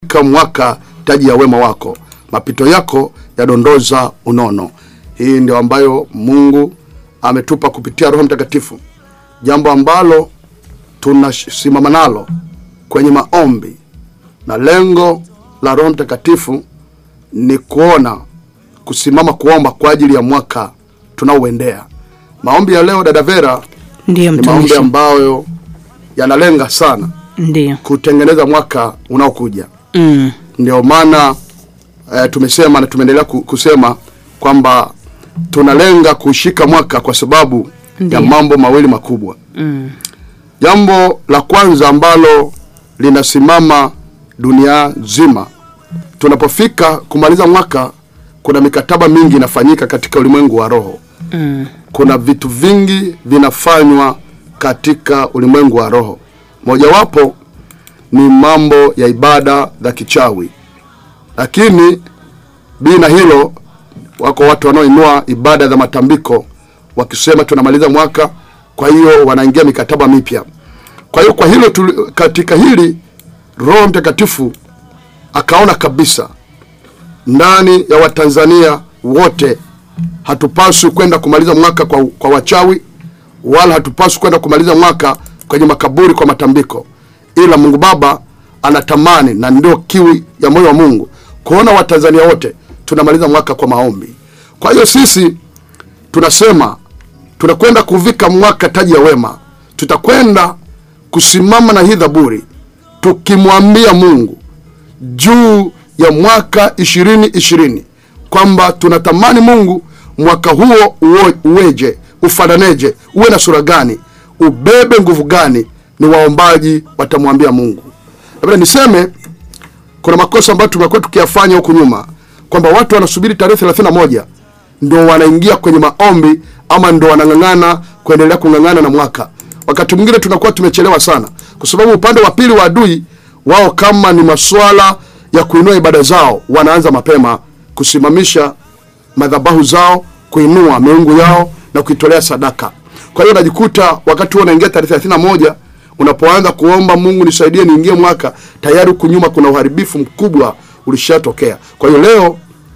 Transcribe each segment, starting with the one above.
katika mwaka taji ya wema wako, mapito yako yadondoza unono. Hii ndio ambayo Mungu ametupa kupitia Roho Mtakatifu, jambo ambalo tunasimama nalo kwenye maombi, na lengo la Roho Mtakatifu ni kuona kusimama kuomba kwa ajili ya mwaka tunaoendea. Maombi ya leo, dada Vera, Ndiyo ni maombi mtumishi, ambayo yanalenga sana ndiyo. kutengeneza mwaka unaokuja. Mm. Ndio maana eh, tumesema na tumeendelea ku- kusema kwamba tunalenga kushika mwaka kwa sababu Ndiyo. ya mambo mawili makubwa. Mm. Jambo la kwanza ambalo linasimama dunia nzima, tunapofika kumaliza mwaka, kuna mikataba mingi inafanyika katika ulimwengu wa roho. Mm. Kuna vitu vingi vinafanywa katika ulimwengu wa roho. Mojawapo ni mambo ya ibada za kichawi, lakini bila hilo, wako watu wanaoinua ibada za matambiko wakisema tunamaliza mwaka, kwa hiyo wanaingia mikataba mipya. Kwa hiyo kwa hilo tuli, katika hili Roho Mtakatifu akaona kabisa ndani ya Watanzania wote hatupaswi kwenda kumaliza mwaka kwa, kwa wachawi wala hatupaswi kwenda kumaliza mwaka kwenye makaburi kwa matambiko, ila Mungu Baba anatamani na ndio kiwi ya moyo wa Mungu kuona Watanzania wote tunamaliza mwaka kwa maombi. Kwa hiyo sisi tunasema tunakwenda kuvika mwaka taji ya wema, tutakwenda kusimama na hii dhaburi tukimwambia Mungu juu ya mwaka ishirini ishirini kwamba tunatamani Mungu mwaka huo uo, uweje, ufananeje, uwe na sura gani, ubebe nguvu gani? Ni waombaji watamwambia Mungu. Labda niseme kuna makosa ambayo tumekuwa tukiyafanya huku nyuma, kwamba watu wanasubiri tarehe thelathini na moja ndo wanaingia kwenye maombi ama ndo wanang'ang'ana kuendelea kung'ang'ana na mwaka. Wakati mwingine tunakuwa tumechelewa sana, kwa sababu upande wa pili wa adui wao, kama ni maswala ya kuinua ibada zao, wanaanza mapema kusimamisha madhabahu zao, kuinua miungu yao na kuitolea sadaka. Kwa hiyo unajikuta wakati huo unaingia tarehe thelathini na moja unapoanza kuomba Mungu nisaidie niingie mwaka, tayari huku nyuma kuna uharibifu mkubwa ulishatokea. Kwa hiyo leo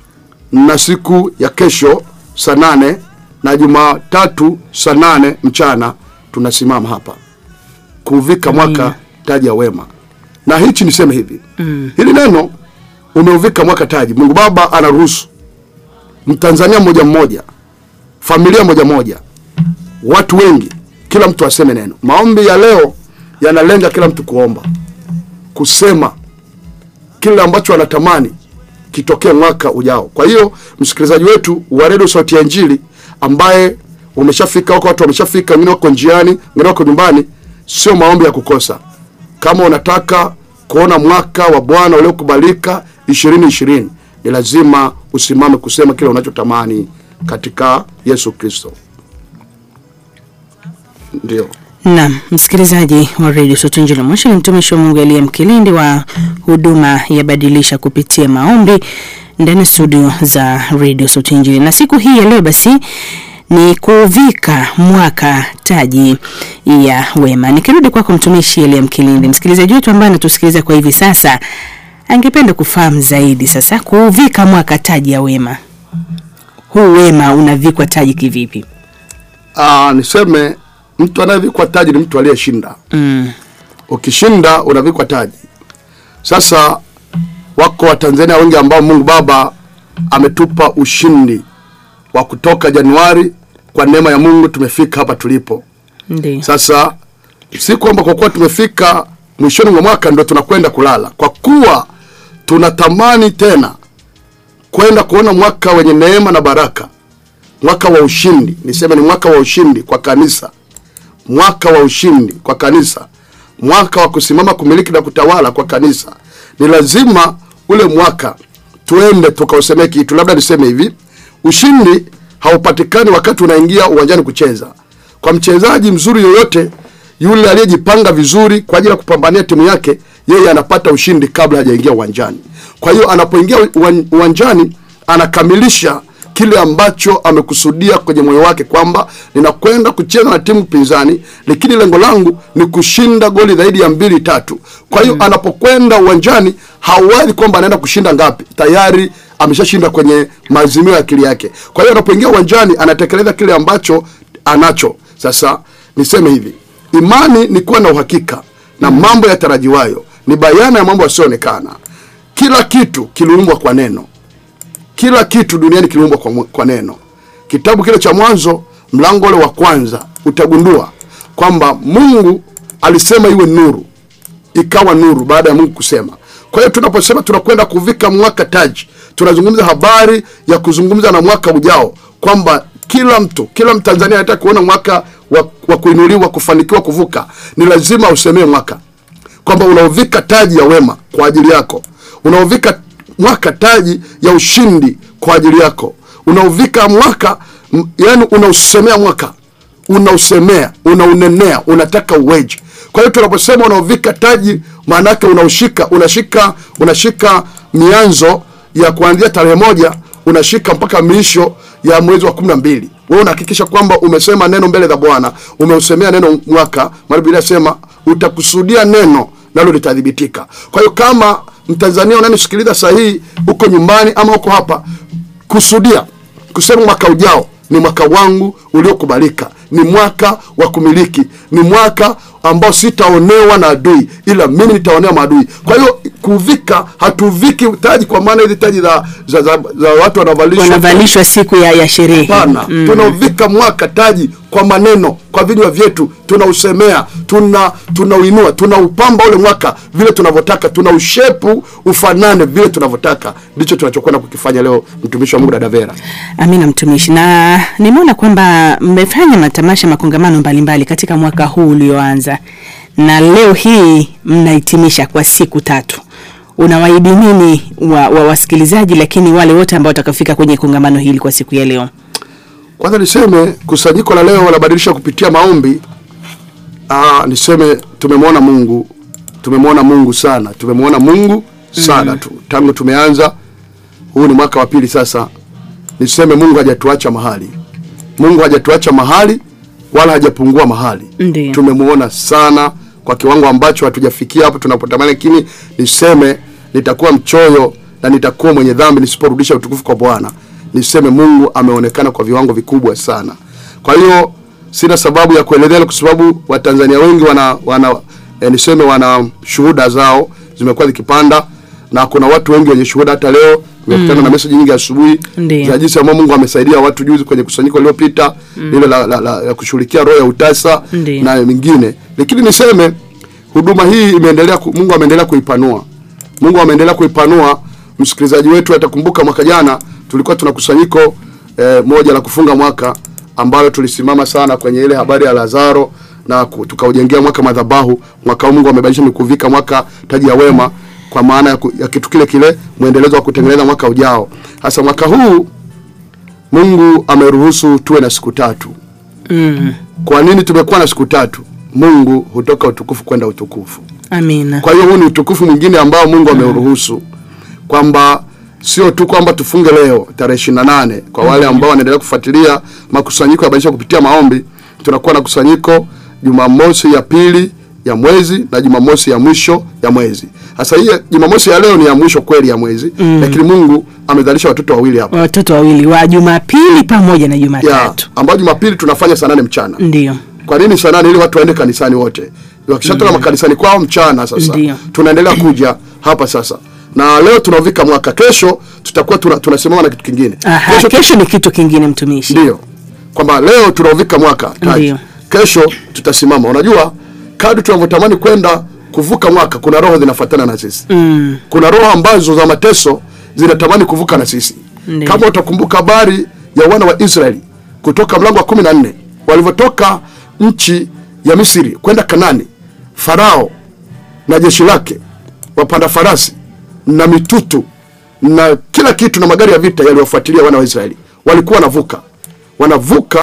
na siku ya kesho saa nane na Jumatatu saa nane mchana tunasimama hapa kuvika mwaka taji ya wema. Na hichi niseme hivi mm. hili neno umeuvika mwaka taji, Mungu Baba anaruhusu Mtanzania mmoja mmoja, familia moja moja, watu wengi, kila mtu aseme neno. Maombi ya leo yanalenga kila mtu kuomba, kusema kile ambacho anatamani kitokee mwaka ujao. Kwa hiyo msikilizaji wetu wa redio Sauti ya Injili ambaye umeshafika huko, watu wameshafika, wengine wako njiani, wengine wako nyumbani, sio maombi ya kukosa. Kama unataka kuona mwaka wa Bwana uliokubalika ishirini ishirini, ni lazima usimame kusema kile unachotamani katika Yesu Kristo. Ndio. Naam, msikilizaji wa redio Sauti ya Injili Moshi, ni mtumishi wa Mungu Elia Mkilindi wa huduma ya Badilisha kupitia maombi ndani ya studio za redio Sauti ya Injili, na siku hii ya leo basi ni kuvika mwaka taji ya wema. Nikirudi kwako mtumishi Elia Mkilindi, msikilizaji wetu ambaye anatusikiliza kwa hivi sasa angependa kufahamu zaidi sasa, kuvika mwaka taji ya wema, huu wema unavikwa taji kivipi? Ah, niseme mtu anayevikwa taji ni mtu aliyeshinda. Mm. Ukishinda unavikwa taji. Sasa wako Watanzania wengi ambao Mungu Baba ametupa ushindi wa kutoka Januari. Kwa neema ya Mungu tumefika hapa tulipo Ndiyo. sasa. Si kwamba kwa kuwa tumefika mwishoni mwa mwaka ndio tunakwenda kulala, kwa kuwa tunatamani tena kwenda kuona mwaka wenye neema na baraka, mwaka wa ushindi. Niseme ni mwaka wa ushindi kwa kanisa mwaka wa ushindi kwa kanisa, mwaka wa kusimama kumiliki na kutawala kwa kanisa. Ni lazima ule mwaka tuende tukausemee kitu. Labda niseme hivi, ushindi haupatikani wakati unaingia uwanjani kucheza. Kwa mchezaji mzuri yoyote yule aliyejipanga vizuri kwa ajili ya kupambania timu yake, yeye anapata ushindi kabla hajaingia uwanjani. Kwa hiyo anapoingia uwan- uwanjani anakamilisha kile ambacho amekusudia kwenye moyo wake kwamba ninakwenda kucheza na timu pinzani, lakini lengo langu ni kushinda goli zaidi ya mbili tatu. Kwa hiyo anapokwenda uwanjani hawazi kwamba anaenda kushinda ngapi, tayari ameshashinda kwenye maazimio ya akili yake. Kwa hiyo anapoingia uwanjani anatekeleza kile ambacho anacho. Sasa niseme hivi, imani ni kuwa na uhakika na mambo yatarajiwayo, ni bayana ya mambo yasiyoonekana. Kila kitu kiliumbwa kwa neno kila kitu duniani kiliumbwa kwa, kwa neno. Kitabu kile cha Mwanzo mlango ule wa kwanza utagundua kwamba Mungu alisema iwe nuru, ikawa nuru baada ya Mungu kusema. Kwa hiyo tunaposema tunakwenda kuvika mwaka taji, tunazungumza habari ya kuzungumza na mwaka ujao, kwamba kila mtu, kila Mtanzania anataka kuona mwaka wa, wa kuinuliwa, kufanikiwa, kuvuka, ni lazima usemee mwaka kwamba unaovika taji ya wema kwa ajili yako, unaovika mwaka taji ya ushindi kwa ajili yako, unaovika mwaka m- yani unausemea mwaka, unausemea, unaunenea, unataka uweje. Kwa hiyo tunaposema unaovika taji, maana yake unaushika, unashika, unashika mianzo ya kuanzia tarehe moja unashika mpaka miisho ya mwezi wa kumi na mbili wewe unahakikisha kwamba umesema neno mbele za Bwana, umeusemea neno mwaka, maana Biblia inasema utakusudia neno nalo litathibitika. Kwa hiyo kama Mtanzania unanisikiliza sahihi, uko nyumbani ama uko hapa, kusudia kusema mwaka ujao ni mwaka wangu uliokubalika, ni mwaka wa kumiliki, ni mwaka ambao sitaonewa na adui, ila mimi nitaonewa maadui. Kwa hiyo kuvika, hatuviki taji kwa maana hizi taji za, za, za, za watu wanavalishwa wanavalishwa siku ya, ya sherehe. Hapana, tunauvika mwaka taji kwa maneno, kwa vinywa vyetu, tunausemea, tuna tunauinua, tunaupamba ule mwaka vile tunavyotaka, tunaushepu ufanane vile tunavyotaka. Ndicho tunachokwenda kukifanya leo, mtumishi wa Mungu dada Vera. Amina mtumishi, na nimeona kwamba mmefanya matamasha makongamano mbalimbali katika mwaka huu ulioanza, na leo hii mnahitimisha kwa siku tatu. Unawaahidi nini wa, wa wasikilizaji, lakini wale wote ambao watakafika kwenye kongamano hili kwa siku ya leo? Kwanza niseme kusanyiko la leo wanabadilisha kupitia maombi. Aa, niseme tumemwona Mungu, tumemwona Mungu sana, tumemwona Mungu sana tu tangu tumeanza. Huu ni mwaka wa pili sasa. Niseme Mungu hajatuacha mahali, Mungu hajatuacha mahali wala hajapungua mahali. Ndiyo. Tumemwona sana kwa kiwango ambacho hatujafikia hapo tunapotamani, lakini niseme nitakuwa mchoyo na nitakuwa mwenye dhambi nisiporudisha utukufu kwa Bwana. Niseme Mungu ameonekana kwa viwango vikubwa sana. Kwa hiyo sina sababu ya kuelezea, kwa sababu Watanzania wengi wana, wana eh, niseme wana shuhuda zao zimekuwa zikipanda na kuna watu wengi wenye shuhuda. Hata leo nimekutana na message nyingi asubuhi Ndiyo. za jinsi ambavyo Mungu amesaidia watu juzi kwenye kusanyiko lililopita lile la, la, la, la kushughulikia roho ya utasa Ndiyo. na mingine, lakini niseme huduma hii imeendelea ku, Mungu ameendelea kuipanua. Mungu ameendelea kuipanua. Msikilizaji wetu atakumbuka mwaka jana tulikuwa tuna kusanyiko eh, moja la kufunga mwaka ambalo tulisimama sana kwenye ile habari ya Lazaro na ku- tukaujengea mwaka madhabahu. Mwaka huu Mungu amebadilisha ni kuvika mwaka taji ya wema, kwa maana ya, ku, ya kitu kile kile, mwendelezo wa kutengeneza mwaka ujao. Hasa mwaka huu Mungu ameruhusu tuwe na siku tatu. Mm. Kwa nini tumekuwa na siku tatu? Mungu hutoka utukufu kwenda utukufu. Amina. Kwa hiyo huu ni utukufu mwingine ambao Mungu ameuruhusu kwamba sio tu kwamba tufunge leo tarehe ishirini na nane. Kwa wale ambao wanaendelea kufuatilia makusanyiko ya Badilisha kupitia maombi, tunakuwa na kusanyiko Jumamosi ya pili ya mwezi na Jumamosi ya mwisho ya mwezi. Sasa hii Jumamosi ya leo ni ya mwisho kweli ya mwezi, lakini Mungu amezalisha watoto wawili hapa Watoto wawili wa Jumapili pamoja na ya Jumatatu. ambao Jumapili tunafanya saa nane mchana. Ndio. Kwa nini saa nane? Ili watu waende kanisani wote, wakishatoka makanisani kwao mchana. Sasa Ndiyo. tunaendelea kuja hapa sasa, na leo tunavika mwaka. Kesho tutakuwa tuna, tunasimama na kitu kingine. Aha, kesho, ni kitu kingine mtumishi. ndio kwamba leo tunaovika mwaka taji. Ndiyo. Kesho tutasimama. Unajua, kadri tunavyotamani kwenda kuvuka mwaka, kuna roho zinafuatana na sisi Mm. kuna roho ambazo za mateso zinatamani kuvuka na sisi. Ndiyo. Kama utakumbuka habari ya wana wa Israeli kutoka mlango wa kumi na nne walivyotoka nchi ya Misri kwenda Kanani, Farao na jeshi lake, wapanda farasi na mitutu na kila kitu na magari ya vita yaliyofuatilia wana wa Israeli, walikuwa wanavuka wanavuka